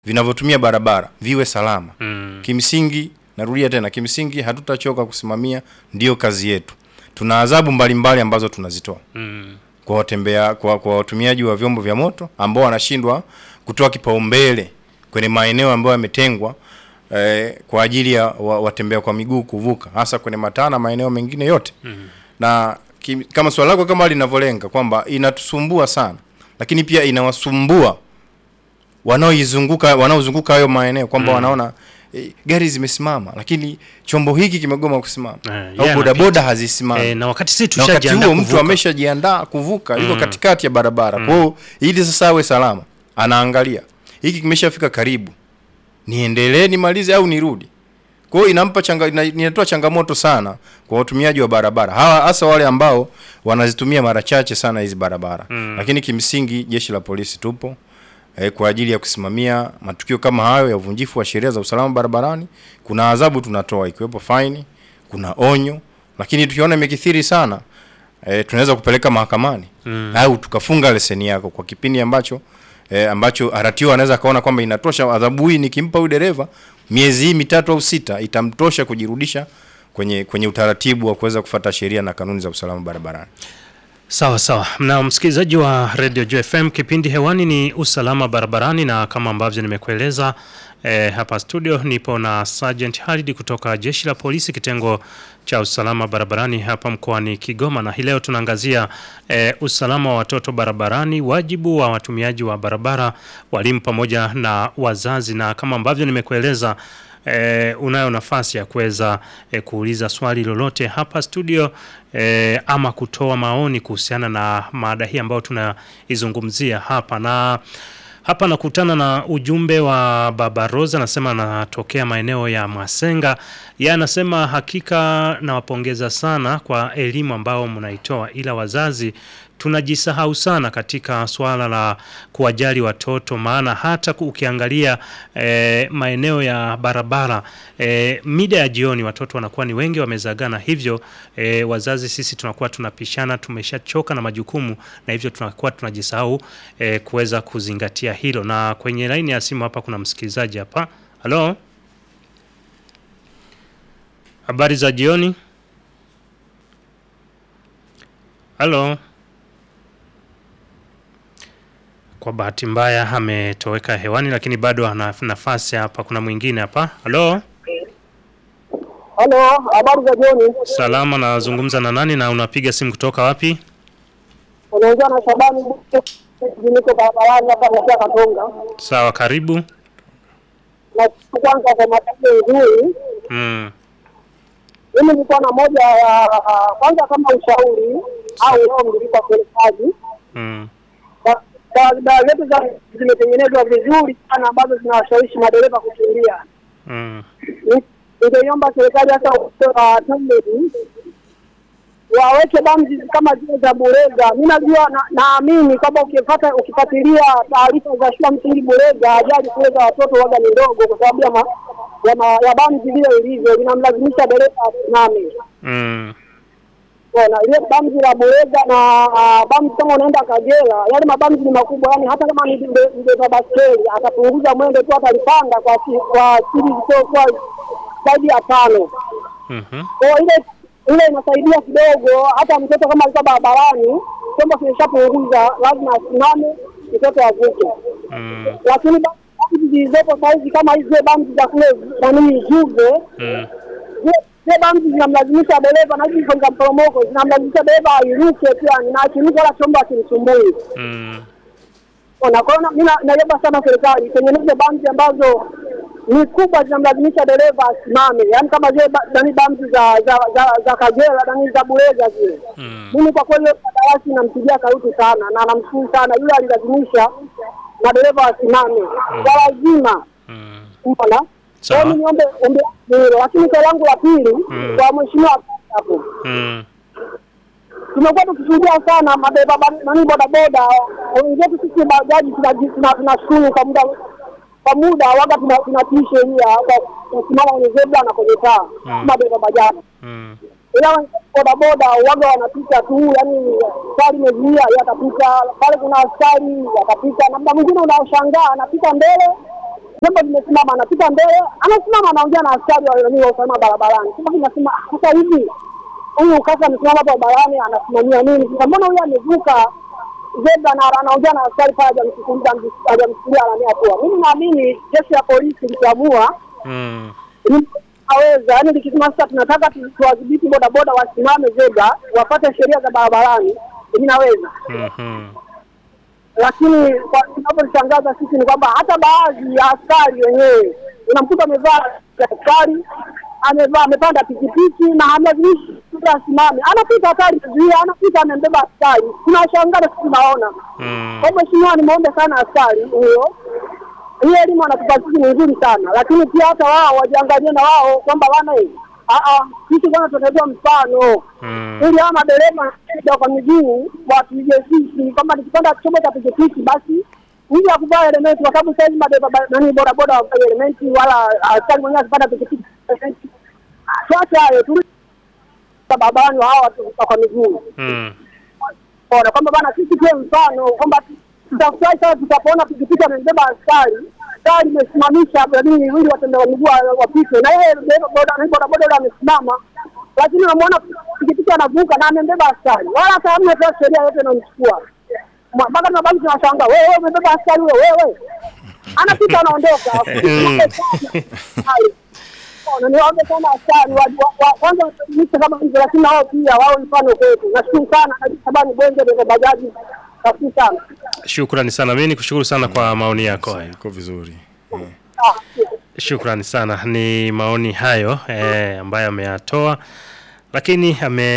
vinavyotumia barabara viwe salama. Mm. Kimsingi, narudia tena, kimsingi hatutachoka kusimamia, ndiyo kazi yetu. Tuna adhabu mbalimbali ambazo tunazitoa Mm. kwa watembea kwa, kwa watumiaji wa vyombo vya moto ambao wanashindwa kutoa kipaumbele kwenye maeneo ambayo yametengwa eh, kwa ajili ya wa, watembea kwa miguu kuvuka, hasa kwenye mataa na maeneo mengine yote Mm. na kim, kama swali lako kama linavyolenga kwamba inatusumbua sana, lakini pia inawasumbua wanaoizunguka wanaozunguka hayo maeneo kwamba Mm. wanaona eh, gari zimesimama, lakini chombo hiki kimegoma kusimama Eh, au yeye bodaboda anapita. hazisimami Eh, na wakati sisi na wakati tushajiandaa huo mtu kuvuka. ameshajiandaa kuvuka yuko Mm. katikati ya barabara kwa hiyo ili sasa awe salama anaangalia hiki kimeshafika karibu niendelee nimalize au nirudi kwa hiyo inampa changa, ina- inatoa changamoto sana kwa watumiaji wa barabara hawa hasa wale ambao wanazitumia mara chache sana hizi barabara Mm. lakini kimsingi jeshi la polisi tupo eh, kwa ajili ya kusimamia matukio kama hayo ya uvunjifu wa sheria za usalama barabarani. Kuna adhabu tunatoa ikiwepo faini, kuna onyo, lakini tukiona imekithiri sana eh, tunaweza kupeleka mahakamani Mm. au tukafunga leseni yako kwa kipindi ambacho eh, ambacho RTO anaweza kaona kwamba inatosha. Adhabu hii nikimpa huyu dereva miezi hii mitatu au sita itamtosha kujirudisha kwenye kwenye utaratibu wa kuweza kufuata sheria na kanuni za usalama barabarani. Sawa sawa, na msikilizaji wa Radio Joy FM, kipindi hewani ni usalama barabarani, na kama ambavyo nimekueleza eh, hapa studio nipo na Sergeant Halid kutoka jeshi la polisi kitengo cha usalama barabarani hapa mkoani Kigoma, na hii leo tunaangazia eh, usalama wa watoto barabarani, wajibu wa watumiaji wa barabara, walimu pamoja na wazazi, na kama ambavyo nimekueleza E, unayo nafasi ya kuweza e, kuuliza swali lolote hapa studio e, ama kutoa maoni kuhusiana na mada hii ambayo tunaizungumzia hapa na hapa nakutana na ujumbe wa Baba Rosa, anasema anatokea maeneo ya Masenga. Yeye anasema hakika nawapongeza sana kwa elimu ambao mnaitoa, ila wazazi tunajisahau sana katika swala la kuwajali watoto, maana hata ku- ukiangalia e, maeneo ya barabara e, mida ya jioni watoto wanakuwa ni wengi wamezagana, hivyo e, wazazi sisi tunakuwa tunapishana, tumeshachoka na majukumu, na hivyo tunakuwa tunajisahau e, kuweza kuzingatia hilo. Na kwenye laini ya simu hapa kuna msikilizaji hapa. Halo, habari za jioni. Halo. Kwa bahati mbaya ametoweka hewani, lakini bado ana nafasi hapa. Kuna mwingine hapa. Halo, Halo, habari za jioni. salama. Nazungumza na nani na unapiga simu kutoka wapi? Unaongea na Shabani Buke, niko barabarani hapa nakia Katonga. Sawa, karibu. Na kwanza kwa matatizo nzuri, Mm, mimi nilikuwa na moja ya kwanza kama ushauri au ombi kwa serikali. mm, Ba- Barabara zetu za zimetengenezwa vizuri sana ambazo zinawashawishi madereva kukimbia. mm, Ni- Ningeiomba serikali hasa wa TANROADS waweke bamzi kama zile za Burega. Mi najua na- naamini kwamba ukipata ukifuatilia taarifa za shule ya msingi Burega, ajali kule za watoto waga ni ndogo kwa sababu ya, ma, ya, ma, ya bamzi vile ilivyo linamlazimisha dereva asimame. mm, Ona ile bamzi la Burega na uh, bamzi kama unaenda Kagera, yale mabamzi ni makubwa, yani hata kama ni mbe- mbeba baskeli atapunguza mwendo tu, atalipanda kwa si- kwa siri kwa zaidi ya tano. mhm, Kwa hiyo ile ile inasaidia kidogo, hata mtoto kama alikuwa barabarani, chombo kimeshapunguza, lazima asimame, mtoto avuke. mm, Lakini ba- bamzi zilizopo sahizi kama hizi zile bamzi za kule nanii Juve, mm, zile- zile bamzi zinamlazimisha dereva na hizi za mporomoko zinamlazimisha dereva airuke tu, yani na akiruka wala chombo akimsumbui. mm. Ona, kwa hiyo na- mi na- naiomba sana serikali itengeneze bamzi ambazo ni kubwa zinamlazimisha dereva asimame, yaani kama zile ba- nani bamzi za za za, za Kagera nani za Burega zile. Mm. Mimi kwa kweli hiyo kandarasi nampigia sauti sana na namshukuru sana yule alilazimisha madereva wasimame kwa lazima, Mm. unaona. Kwa Sawa. hiyo mimi niombe ombi hilo, lakini swali langu la pili Mm. kwa mheshimiwa hapo Mm. tumekuwa tukishuhudia sana madereva ba- nani bodaboda wenzetu sisi bajaji tunaji- tuna- tunashukuru kwa muda kwa muda waga tuna- tunatii sheria kwa kusimama kwenye zebra na kwenye taa Mm. madereva bajaji Mm. ila wenzetu bodaboda waga wanapita tu yani gari imezuia yatapita pale kuna askari yatapita na muda mwingine unaoshangaa anapita mbele jambo limesimama, anapita mbele, anasimama anaongea na askari wa nani wa usalama barabarani. Sasa tunasema sasa hivi huyu kaka amesimama hapa barabarani anasimamia nini? Sasa mbona huyu amevuka zebra na anaongea na askari pale, hajamsikiliza hajamsikilia nani hatua. Mimi naamini jeshi la polisi likiamua Mm. aweza yani, likisema sasa tunataka tu- tuwadhibiti bodaboda wasimame zebra, wapate sheria za barabarani, inaweza Mhm. lakini kwa- tunavyoshangaza sisi ni kwamba hata baadhi ya askari wenyewe unamkuta amevaa ya askari amevaa amepanda pikipiki na amevishi asimame, anapita hatari kuzuia, anapita amembeba askari. Tunashangaza sisi tunaona. Mm. Kwa hivyo, mheshimiwa, nimeombe sana askari huyo, hii elimu anatupa sisi ni nzuri sana, lakini pia hata wao wajiangalie na wao kwamba bana hii ah ah, sisi bwana tunatoa mfano Mm. ili hawa madereva wa kwa miguu watuige sisi kwamba nikipanda chombo cha pikipiki basi ili akuvaa elementi, kwa sababu saizi madereva ba- nani bodaboda wavai elementi, wala askari mwenyewe akipanda pikipiki elementi. Tuache hayo turudi barabarani wa hawa watu wa kwa miguu Mm. ona kwamba bana sisi tuwe mfano kwamba tutafurahi sana tutapoona pikipiki amembeba askari gari imesimamisha nini ili watembea kwa miguu wa- wapite na yeye dereva boda nani bodaboda yule amesimama lakini unamwona pikipiki anavuka na amembeba askari wala hata hamna hata sheria yote inamchukua Mwa- mpaka tunabaki tunashangaa wewe wewe umebeba askari wewe wewe anapita anaondoka Ona, niwaombe sana askari wa- wa- wa- kwanza watumike kama hivyo, lakini nao pia wawe mfano kwetu. Nashukuru sana Shabani Bwenge, dereva bajaji. Nashukuru sana. Shukrani sana. Mimi nikushukuru sana kwa maoni yako hayo. iko vizuri Eh. Ah, Shukrani sana. Ni maoni hayo eh, ambayo ameyatoa, lakini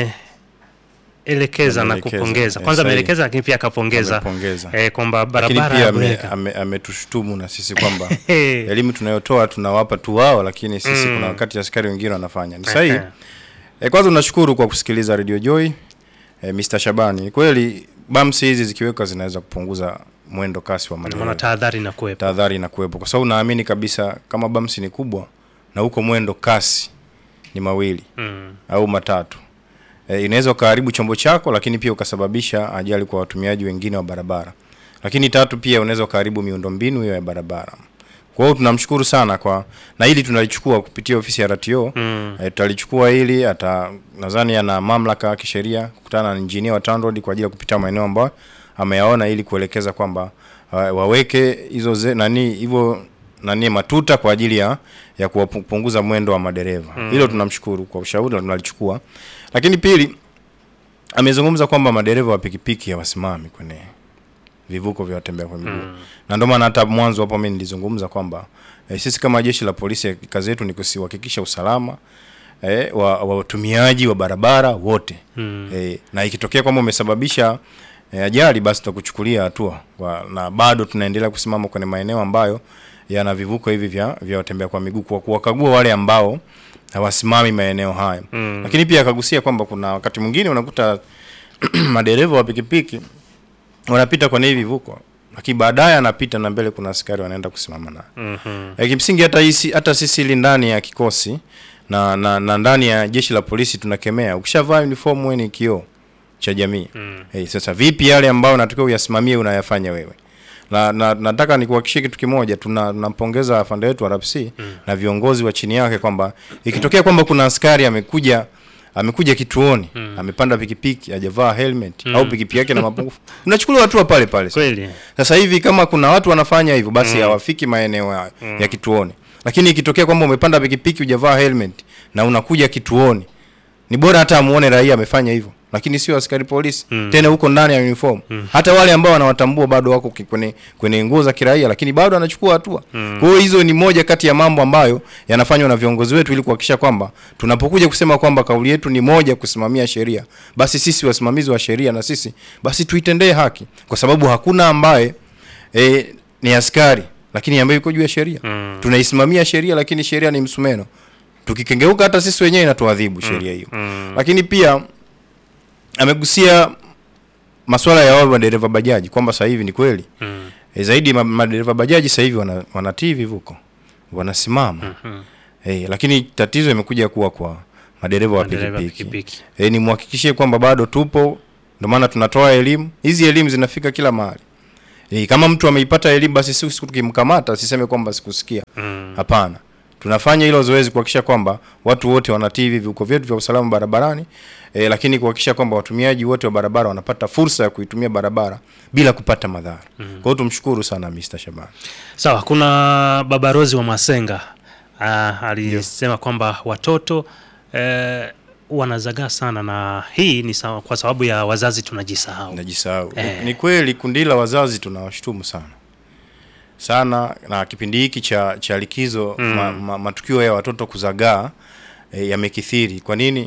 ameelekeza na Ameelekeza, kupongeza. eh, Kwanza sahihi. ameelekeza, lakini pia akapongeza Amepongeza. eh, kwamba lakini barabara pia ya ame- Bureka ame- ametushtumu na sisi kwamba Eh. elimu tunayotoa tunawapa tu wao, lakini sisi Mm. kuna wakati askari wengine wanafanya ni sahihi. Ehe. E, kwanza tunashukuru kwa kusikiliza Radio Joy e, Mr. Shabani. Ni kweli bamsi hizi zikiwekwa zinaweza kupunguza mwendo kasi wa Ndio maana madereva. tahadhari na kuwepo. Tahadhari inakuwepo kwa sababu naamini kabisa kama bamsi ni kubwa na huko mwendo kasi ni mawili Mm. au matatu e, inaweza ukaharibu chombo chako, lakini pia ukasababisha ajali kwa watumiaji wengine wa barabara. Lakini tatu, pia unaweza ukaharibu miundombinu hiyo ya barabara. Kwa hiyo tunamshukuru sana kwa na hili tunalichukua kupitia ofisi ya RTO Mm. e, tutalichukua hili hata nadhani ana mamlaka ya kisheria kukutana na injinia wa TANROADS kwa ajili ya kupita maeneo ambayo ameyaona ili kuelekeza kwamba uh, waweke hizo ze- nani hivyo nani matuta kwa ajili ya ya kupunguza mwendo wa madereva. Hilo tunamshukuru kwa ushauri na tunalichukua. Lakini pili amezungumza kwamba madereva wa pikipiki hawasimami kwenye vivuko vya watembea kwa miguu. Na ndio maana hata mwanzo hapo mimi nilizungumza kwamba eh, sisi kama jeshi la polisi kazi yetu ni kuhakikisha usalama eh, wa wa watumiaji wa barabara wote. Mm. Eh, na ikitokea kwamba umesababisha eh, ajali basi tutakuchukulia hatua Wa- na bado tunaendelea kusimama kwenye maeneo ambayo yana vivuko hivi vya vya watembea kwa miguu kwa kuwakagua wale ambao hawasimami maeneo hayo. Mm. Lakini pia akagusia kwamba kuna wakati mwingine unakuta madereva wa pikipiki wanapita kwenye hivi vivuko lakini baadaye anapita na mbele kuna askari wanaenda kusimama naye. Mhm. E, kimsingi hata hisi, hata sisi ili ndani ya kikosi na, na, na ndani ya jeshi la polisi tunakemea ukishavaa uniform wewe ni kioo cha jamii. Mm. Hey, sasa vipi yale ambayo unatakiwa uyasimamie unayafanya wewe? Na, na nataka nikuhakikishie kitu kimoja, tuna tunampongeza afande wetu RPC na viongozi wa chini yake kwamba ikitokea kwamba kuna askari amekuja amekuja kituoni amepanda pikipiki hajavaa helmet au pikipiki yake na mapungufu, unachukuliwa hatua pale pale. Kweli. Sasa hivi kama kuna watu wanafanya hivyo basi hawafiki maeneo ya, ya kituoni. Lakini ikitokea kwamba umepanda pikipiki hujavaa helmet na unakuja kituoni, ni bora hata amuone raia amefanya hivyo, lakini sio askari polisi tena huko ndani ya uniform. Hata wale ambao wanawatambua bado wako ki- kwenye kwenye nguo za kiraia, lakini bado anachukua hatua. Kwa hiyo hizo ni moja kati ya mambo ambayo yanafanywa na viongozi wetu ili kuhakikisha kwamba tunapokuja kusema kwamba kauli yetu ni moja, kusimamia sheria, basi sisi wasimamizi wa sheria na sisi basi tuitendee haki, kwa sababu hakuna ambaye e, ni askari lakini ambaye yuko juu ya sheria Mm. tunaisimamia sheria lakini sheria ni msumeno tukikengeuka hata sisi wenyewe inatuadhibu sheria hiyo Mm. lakini pia amegusia masuala ya wao madereva bajaji kwamba sasa hivi ni kweli Mm. e, zaidi ma- madereva bajaji sasa hivi wana, wanatii vivuko wanasimama Mhm. e, lakini tatizo imekuja kuwa kwa madereva wa Madereva pikipiki pikipiki. e, ni muhakikishie kwamba bado tupo ndio maana tunatoa elimu hizi elimu zinafika kila mahali E, kama mtu ameipata elimu basi sisi tukimkamata siseme kwamba sikusikia. Hapana. Tunafanya hilo zoezi kuhakikisha kwamba watu wote wanatii hivi viuko vyetu vya usalama barabarani e, lakini kuhakikisha kwamba watumiaji wote wa barabara wanapata fursa ya kuitumia barabara bila kupata madhara. Kwa hiyo tumshukuru sana Mr. Shabani. Sawa, kuna baba Rozi wa Masenga ah, alisema kwamba watoto eh, wanazagaa sana na hii ni sawa, kwa sababu ya wazazi tunajisahau. Najisahau. Eh. Ni kweli kundi la wazazi tunawashtumu sana sana, na kipindi hiki cha cha likizo ma, ma, matukio ya watoto kuzagaa e, yamekithiri. Kwa nini?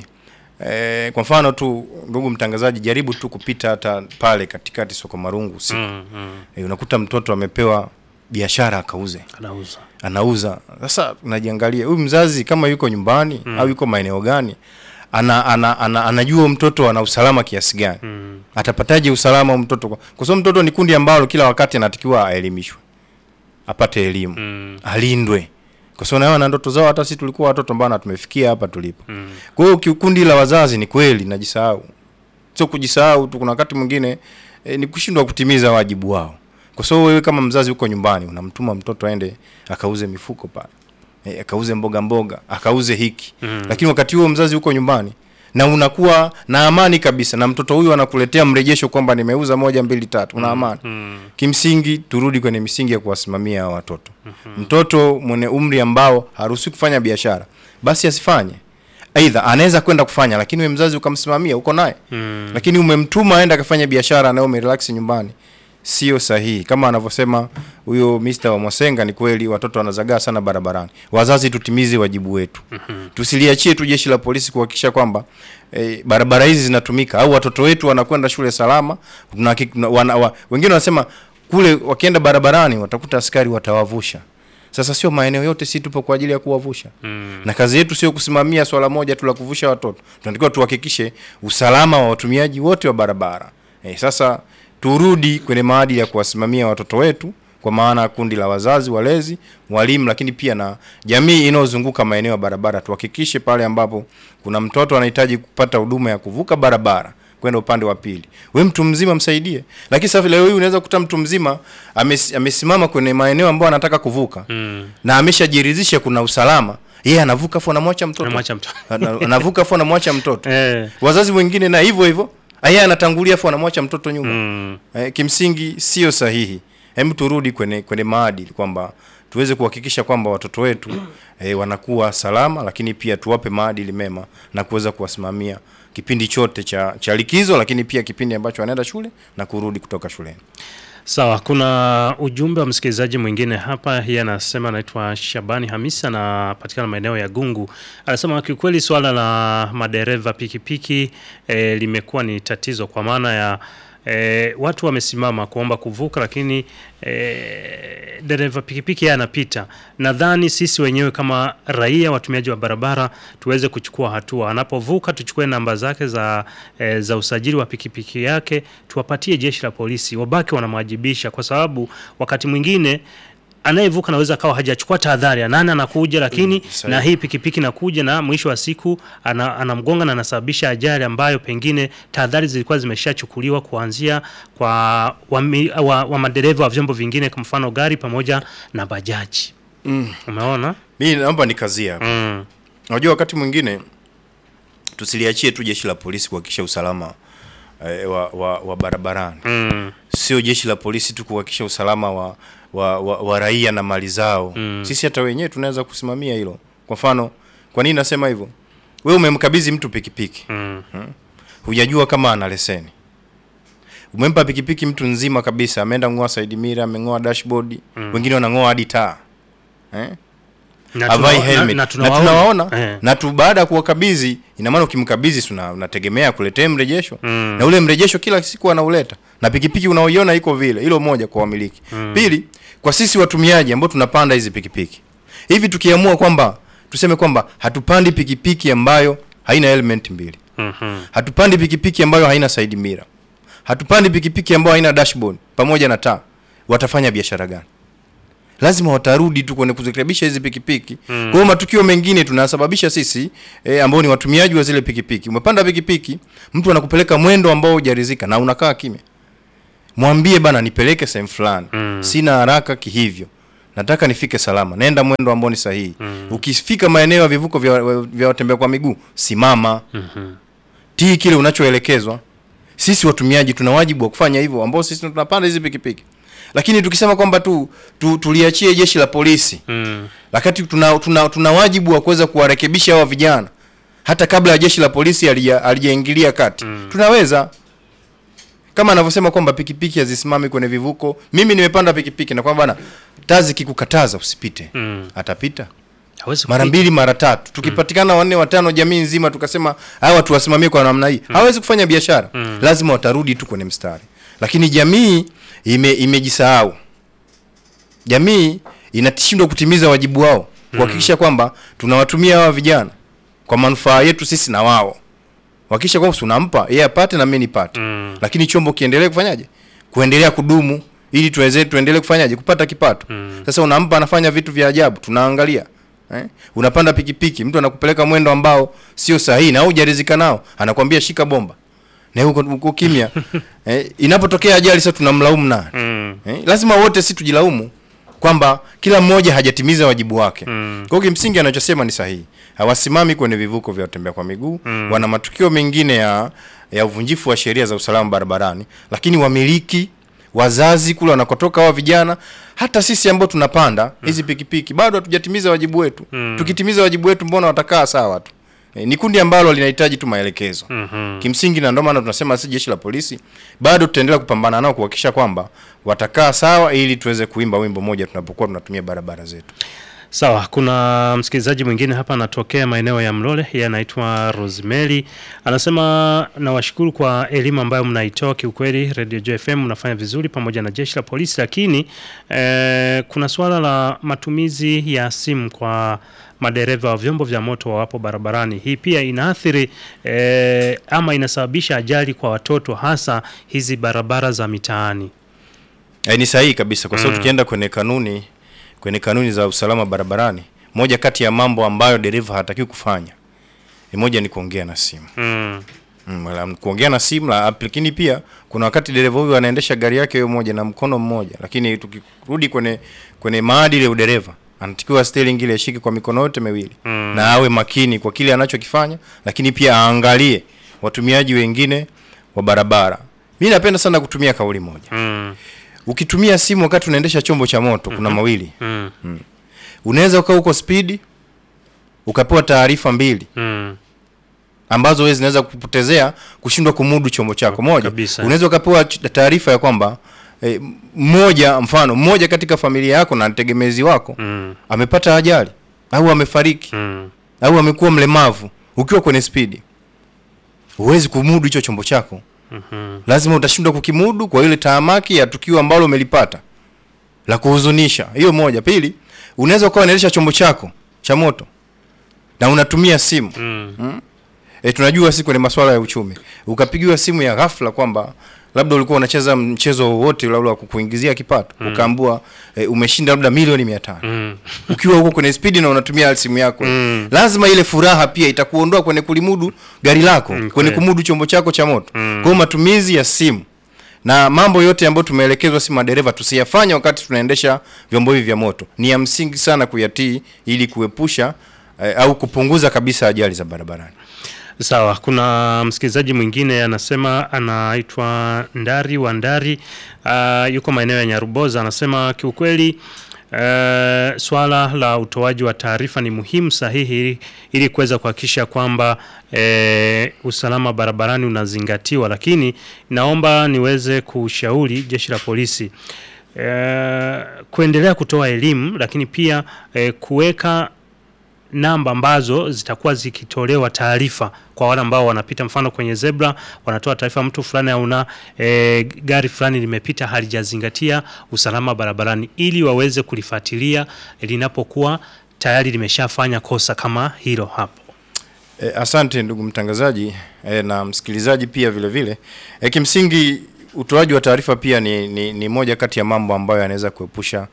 E, kwa mfano tu, ndugu mtangazaji, jaribu tu kupita hata pale katikati soko Marungu usiku Mm, mm, e, unakuta mtoto amepewa biashara akauze anauza anauza. Sasa unajiangalia huyu mzazi kama yuko nyumbani au yuko maeneo gani, ana, ana, ana, anajua mtoto ana usalama kiasi gani mm, atapataje usalama wa mtoto? Kwa kwa sababu mtoto ni kundi ambalo kila wakati anatakiwa aelimishwe, apate elimu, mm, alindwe, kwa sababu nayo na ndoto zao. Hata sisi tulikuwa watoto ambao na tumefikia hapa tulipo. mm. Kwa hiyo kikundi la wazazi ni kweli najisahau, sio kujisahau tu, kuna wakati mwingine e, ni kushindwa kutimiza wajibu wao, kwa sababu wewe kama mzazi uko nyumbani unamtuma mtoto aende akauze mifuko pale e, akauze mboga mboga akauze hiki Mm. lakini wakati huo mzazi uko nyumbani na unakuwa na amani kabisa, na mtoto huyu anakuletea mrejesho kwamba nimeuza moja mbili tatu, una amani Mm. Kimsingi turudi kwenye misingi ya kuwasimamia hawa watoto. Mtoto mwenye umri ambao haruhusiwi kufanya biashara, basi asifanye. Aidha anaweza kwenda kufanya, lakini wewe mzazi ukamsimamia, uko naye Mm. lakini umemtuma aende akafanya biashara na wewe umerelax nyumbani, sio sahihi. Kama anavyosema huyo Mr. wa Mwasenga, ni kweli watoto wanazagaa sana barabarani. Wazazi tutimize wajibu wetu, tusiliachie tu jeshi la polisi kuhakikisha kwamba eh, barabara hizi zinatumika au watoto wetu wanakwenda shule salama. Tunahakik- tuna- wana, wa, wengine wanasema kule wakienda barabarani watakuta askari watawavusha. Sasa sio maeneo yote, si tupo kwa ajili ya kuwavusha Mm. na kazi yetu sio kusimamia swala moja tu la kuvusha watoto, tunatakiwa tuhakikishe usalama wa watumiaji wote wa barabara. E, sasa turudi kwenye maadili ya kuwasimamia watoto wetu, kwa maana ya kundi la wazazi, walezi, walimu, lakini pia na jamii inayozunguka maeneo ya barabara. Tuhakikishe pale ambapo kuna mtoto anahitaji kupata huduma ya kuvuka barabara kwenda upande wa pili, we mtu mzima msaidie. Lakini sasa leo hii unaweza kukuta mtu mzima ames, amesimama kwenye maeneo ambayo anataka kuvuka Mm. na ameshajiridhisha kuna usalama, yeye anavuka afu anamwacha mtoto Namwacha mtoto. Ana- anavuka afu anamwacha mtoto. Eh. Wazazi wengine na hivyo hivyo, yeye anatangulia afu anamwacha mtoto nyuma. Mm. Eh, kimsingi sio sahihi. Hebu turudi kwenye kwenye maadili kwamba tuweze kuhakikisha kwamba watoto wetu eh, wanakuwa salama, lakini pia tuwape maadili mema na kuweza kuwasimamia kipindi chote cha, cha likizo, lakini pia kipindi ambacho wanaenda shule na kurudi kutoka shuleni. Sawa, kuna ujumbe wa msikilizaji mwingine hapa. Yeye anasema anaitwa Shabani Hamisi, anapatikana maeneo ya Gungu. Anasema kiukweli swala la madereva pikipiki e, limekuwa ni tatizo kwa maana ya e, watu wamesimama kuomba kuvuka, lakini e, dereva pikipiki yeye anapita. Nadhani sisi wenyewe kama raia watumiaji wa barabara tuweze kuchukua hatua, anapovuka tuchukue namba zake za, e, za usajili wa pikipiki yake tuwapatie jeshi la polisi, wabaki wanamwajibisha, kwa sababu wakati mwingine anayevuka anaweza akawa hajachukua tahadhari ya nani anakuja, lakini sahihi. na hii pikipiki nakuja na mwisho wa siku ana, anamgonga na anasababisha ajali ambayo pengine tahadhari zilikuwa zimeshachukuliwa kuanzia kwa wami- wa, wa madereva wa vyombo vingine, kwa mfano gari pamoja na bajaji. Mm. Umeona? Mimi naomba nikazie hapa. Mm. Unajua wakati mwingine tusiliachie tu jeshi la polisi kuhakikisha usalama eh, wa, wa, wa barabarani. Mm. Sio jeshi la polisi tu kuhakikisha usalama wa, wa, wa, wa raia na mali zao. Mm. Sisi hata wenyewe tunaweza kusimamia hilo. Kwa mfano, kwa nini nasema hivyo? Wewe umemkabidhi mtu pikipiki, Mm. hujajua kama ana leseni. Umempa pikipiki mtu nzima kabisa, ameenda ng'oa side mirror, ameng'oa dashboard, wengine wanang'oa hadi taa. Eh? Na avai tuna- helmet na- na, na tunawaona Eh. na tu baada ya kuwakabidhi, ina maana ukimkabidhi si una- unategemea kuletea mrejesho Mm. na ule mrejesho kila siku anauleta, na pikipiki unaoiona iko vile. Hilo moja kwa wamiliki. Pili, kwa sisi watumiaji ambao tunapanda hizi pikipiki, hivi tukiamua kwamba tuseme kwamba hatupandi pikipiki ambayo haina element mbili, Mhm. hatupandi pikipiki ambayo haina side mirror, hatupandi pikipiki ambayo haina dashboard pamoja na taa, watafanya biashara gani? Lazima watarudi tu kwenye kuzirekebisha hizi pikipiki. Kwa hiyo matukio mengine tunasababisha sisi e, ambao ni watumiaji wa zile pikipiki. Umepanda pikipiki, mtu anakupeleka mwendo ambao hujaridhika na unakaa kimya. mwambie bana nipeleke sehemu fulani sina haraka kihivyo nataka nifike salama nenda mwendo ambao ni sahihi ukifika maeneo ya vivuko vya, vya watembea kwa miguu simama tii kile unachoelekezwa sisi watumiaji tuna wajibu wa kufanya hivyo ambao sisi tunapanda hizi pikipiki lakini tukisema kwamba tu, tu tuliachie jeshi la polisi Mm. wakati tuna, tuna, tuna wajibu wa kuweza kuwarekebisha hawa vijana hata kabla ya jeshi la polisi halija- halijaingilia kati tunaweza kama anavyosema kwamba pikipiki hazisimami kwenye vivuko mimi nimepanda pikipiki na kwamba bana taa zikikukataza usipite Mm. atapita Hawezi mara kupita. mbili mara tatu tukipatikana wanne watano jamii nzima tukasema hawa watu wasimamie kwa namna hii hawezi kufanya biashara lazima watarudi tu kwenye mstari lakini jamii ime, imejisahau jamii inashindwa kutimiza wajibu wao kuhakikisha kwamba tunawatumia hawa vijana kwa manufaa yetu sisi na wao kuhakikisha kwamba tunampa yeye apate na mimi nipate Mm. lakini chombo kiendelee kufanyaje kuendelea kudumu ili tuweze tuendelee kufanyaje kupata kipato sasa unampa anafanya vitu vya ajabu tunaangalia eh? unapanda pikipiki mtu anakupeleka mwendo ambao sio sahihi na hujarizika nao anakwambia shika bomba na huko uko kimya eh, inapotokea ajali sasa tunamlaumu nani Mm. eh? lazima wote si tujilaumu kwamba kila mmoja hajatimiza wajibu wake Mm. kwa hiyo kimsingi anachosema ni sahihi hawasimami kwenye vivuko vya watembea kwa miguu Mm. wana matukio mengine ya ya uvunjifu wa sheria za usalama barabarani lakini wamiliki wazazi kule wanakotoka hawa vijana hata sisi ambao tunapanda hizi pikipiki bado hatujatimiza wajibu wetu Mm. tukitimiza wajibu wetu mbona watakaa sawa tu e, ni kundi ambalo linahitaji tu maelekezo Mhm. kimsingi na ndio maana tunasema si jeshi la polisi bado tutaendelea kupambana nao kuhakikisha kwamba watakaa sawa ili tuweze kuimba wimbo moja tunapokuwa tunatumia barabara zetu Sawa, kuna msikilizaji mwingine hapa anatokea maeneo ya Mlole, yeye anaitwa Rosemary. Anasema nawashukuru kwa elimu ambayo mnaitoa. Kiukweli Radio Joy FM mnafanya vizuri pamoja na jeshi la polisi, lakini eh, kuna suala la matumizi ya simu kwa madereva wa vyombo vya moto wawapo barabarani. Hii pia inaathiri eh, ama inasababisha ajali kwa watoto, hasa hizi barabara za mitaani. E, ni sahihi kabisa kwa sababu tukienda kwenye kanuni kwenye kanuni za usalama barabarani, moja kati ya mambo ambayo dereva hatakiwi kufanya ni moja ni kuongea na simu Mm. mm, la- kuongea na simu la, lakini pia kuna wakati dereva huyu anaendesha gari yake hiyo moja na mkono mmoja, lakini tukirudi kwenye kwenye maadili ya udereva anatakiwa steering ile ashike kwa mikono yote miwili Mm. na awe makini kwa kile anachokifanya, lakini pia aangalie watumiaji wengine wa barabara. Mimi napenda sana kutumia kauli moja Mm. ukitumia simu wakati unaendesha chombo cha moto kuna mawili Mm. unaweza ukawa uko spidi ukapewa taarifa mbili Mm. ambazo wewe zinaweza kupotezea kushindwa kumudu chombo chako moja Kabisa. unaweza ukapewa ch- taarifa ya kwamba eh, mmoja mfano mmoja katika familia yako na tegemezi wako Mm. amepata ajali au amefariki Mm. au amekuwa mlemavu ukiwa kwenye spidi huwezi kumudu hicho chombo chako Mhm. lazima utashindwa kukimudu kwa ile tahamaki ya tukio ambalo umelipata la kuhuzunisha. Hiyo moja. Pili, unaweza ukawa unaendesha chombo chako cha moto na unatumia simu Mm. e, tunajua si kwenye masuala ya uchumi, ukapigiwa simu ya ghafla kwamba labda ulikuwa unacheza mchezo wowote labda wa kukuingizia kipato ukaambua e, umeshinda labda milioni mia tano Mm. ukiwa huko kwenye spidi na unatumia simu yako Mm. lazima ile furaha pia itakuondoa kwenye kulimudu gari lako Mm, kwenye kweli. kumudu chombo chako cha moto Mm. kwa hiyo matumizi ya simu na mambo yote ambayo tumeelekezwa si madereva tusiyafanye wakati tunaendesha vyombo hivi vya moto ni ya msingi sana kuyatii ili kuepusha eh, au kupunguza kabisa ajali za barabarani Sawa, kuna msikilizaji mwingine anasema anaitwa Ndari wa Ndari, uh, yuko maeneo ya Nyaruboza. Anasema kiukweli, uh, swala la utoaji wa taarifa ni muhimu sahihi ili kuweza kuhakikisha kwamba eh, usalama barabarani unazingatiwa, lakini naomba niweze kushauri jeshi la polisi eh, kuendelea kutoa elimu, lakini pia eh, kuweka namba ambazo zitakuwa zikitolewa taarifa kwa wale ambao wanapita, mfano kwenye zebra wanatoa taarifa mtu fulani auna e, gari fulani limepita halijazingatia usalama barabarani, ili waweze kulifuatilia linapokuwa tayari limeshafanya kosa kama hilo hapo. E, asante ndugu mtangazaji e, na msikilizaji pia vile vile. E, kimsingi utoaji wa taarifa pia ni, ni, ni moja kati ya mambo ambayo yanaweza kuepusha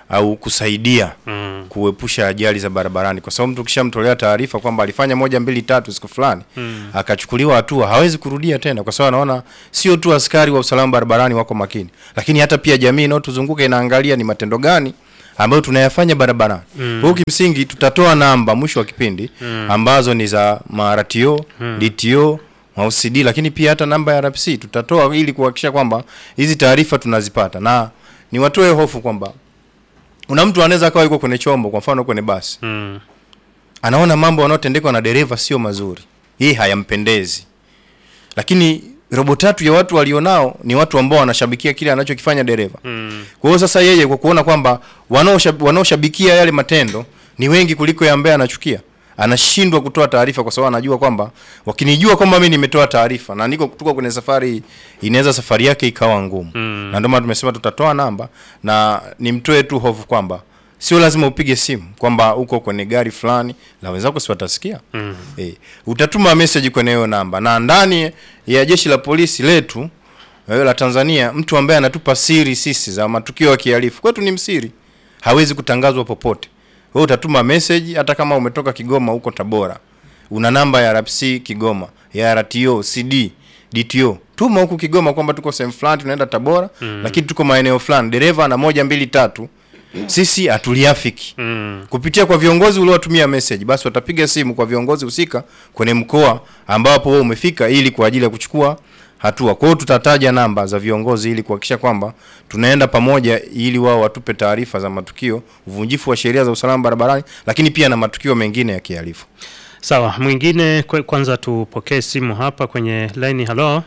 au kusaidia Mm. kuepusha ajali za barabarani, kwa sababu mtu ukishamtolea taarifa kwamba alifanya moja mbili tatu siku fulani Mm. akachukuliwa hatua, hawezi kurudia tena, kwa sababu anaona sio tu askari wa usalama barabarani wako makini, lakini hata pia jamii inayotuzunguka inaangalia ni matendo gani ambayo tunayafanya barabarani. Mm. Kwa hiyo kimsingi tutatoa namba mwisho wa kipindi ambazo ni za maratio, DTO, OCD lakini pia hata namba ya RPC tutatoa ili kuhakikisha kwamba hizi taarifa tunazipata, na niwatoe hofu kwamba kuna mtu anaweza akawa yuko kwenye chombo, kwa mfano kwenye basi Mm. anaona mambo yanayotendekwa na dereva sio mazuri, hii hayampendezi, lakini robo tatu ya watu walionao ni watu ambao wanashabikia kile anachokifanya dereva. Mm. Kwa hiyo sasa yeye kwa kuona kwamba wanaoshab- wanaoshabikia yale matendo ni wengi kuliko ya ambaye anachukia, anashindwa kutoa taarifa kwa sababu anajua kwamba wakinijua kwamba mimi nimetoa taarifa na niko tuko kwenye safari hii, inaweza safari yake ikawa ngumu Mm. na ndio maana tumesema tutatoa namba na nimtoe tu hofu kwamba sio lazima upige simu kwamba uko kwenye gari fulani la wenzako si watasikia. Mm. Eh, utatuma message kwenye hiyo namba na ndani ya jeshi la polisi letu eh, la Tanzania, mtu ambaye anatupa siri sisi za matukio ya kihalifu kwetu ni msiri, hawezi kutangazwa popote. Wewe utatuma message hata kama umetoka Kigoma huko Tabora, una namba ya RPC Kigoma, ya RTO, CD, DTO, tuma huku Kigoma kwamba tuko sehemu fulani tunaenda Tabora, lakini tuko maeneo fulani, dereva na moja mbili tatu, sisi hatuliafiki Mm. kupitia kwa viongozi uliowatumia message, basi watapiga simu kwa viongozi husika kwenye mkoa ambapo wewe umefika, ili kwa ajili ya kuchukua hatua. Kwa hiyo tutataja namba za viongozi ili kuhakikisha kwamba tunaenda pamoja, ili wao watupe taarifa za matukio, uvunjifu wa sheria za usalama barabarani, lakini pia na matukio mengine ya kihalifu. Sawa, mwingine kwe- kwanza tupokee simu hapa kwenye line. Halo,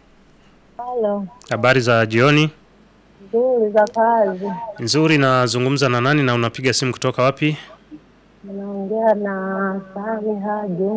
Halo, habari za jioni. nzuri za kazi. Nzuri, nazungumza na nani na unapiga simu kutoka wapi? Naongea na Samiha Juma.